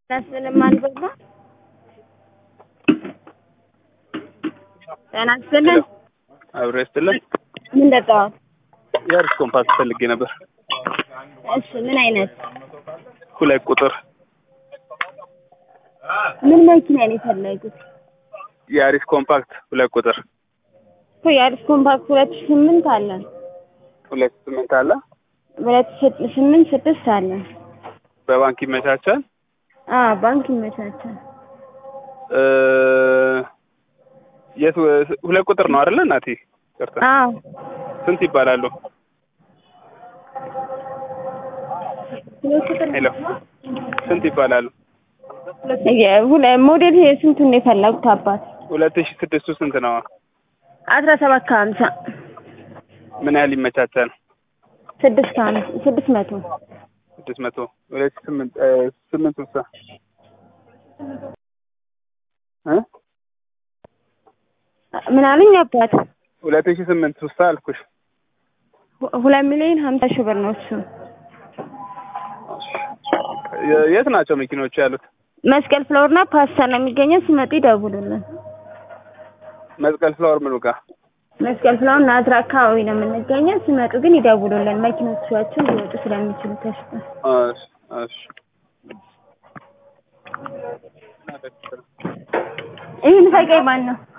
ያስልም አልበላ ጤና ይስጥልን። አብሮ ይስጥልን። ምን ጠጣዋል? የአሪስ ኮምፓስ ፈልጌ ነበር። እሺ ምን አይነት ሁለት ቁጥር ምን መኪና ነው የፈለጉት? የአሪስ ኮምፓክት ሁለት ቁጥር እኮ የአዲስ ኮምፓክት ሁለት ሺህ ስምንት አለን ሁለት ስምንት አለ። ሁለት ሺህ ስምንት ስድስት አለን። በባንክ ይመቻቻል። አ ባንክ ይመቻቻል። እ የት ሁለት ቁጥር ነው አይደለ እናቴ? ይቅርታ አዎ ስንት ይባላሉ? ሁለት ቁጥር ሄሎ ስንት ይባላሉ? የ- ሁለ- ሞዴል የስንቱን ነው የፈለጉት አባት? ሁለት ሺህ ስድስቱ ስንት ነው? አስራ ሰባት ከሀምሳ ምን ያህል ይመቻቻል? ስድስት ከሀምሳ ስድስት መቶ ስድስት መቶ ሁለት ሺህ ስምንት እ ስምንት ስልሳ እ ምን አሉኝ አባት? ሁለት ሺህ ስምንት ስልሳ አልኩሽ። ሁ- ሁለት ሚሊዮን ሀምሳ ሺህ ብር ነው እሱ። የ- የት ናቸው መኪኖቹ ያሉት? መስቀል ፍላወርና ፓስተር ነው የሚገኘው። ሲመጡ ይደውሉልን። መስቀል ፍላወር ምኑ ጋር? መስቀል ፍላወር ናዝራ አካባቢ ነው የምንገኘው። ሲመጡ ግን ይደውሉልን። መኪኖቻቸው ሊወጡ ስለሚችሉ ተሽጠ እሺ እሺ ይህን ፈቀይ ማን ነው?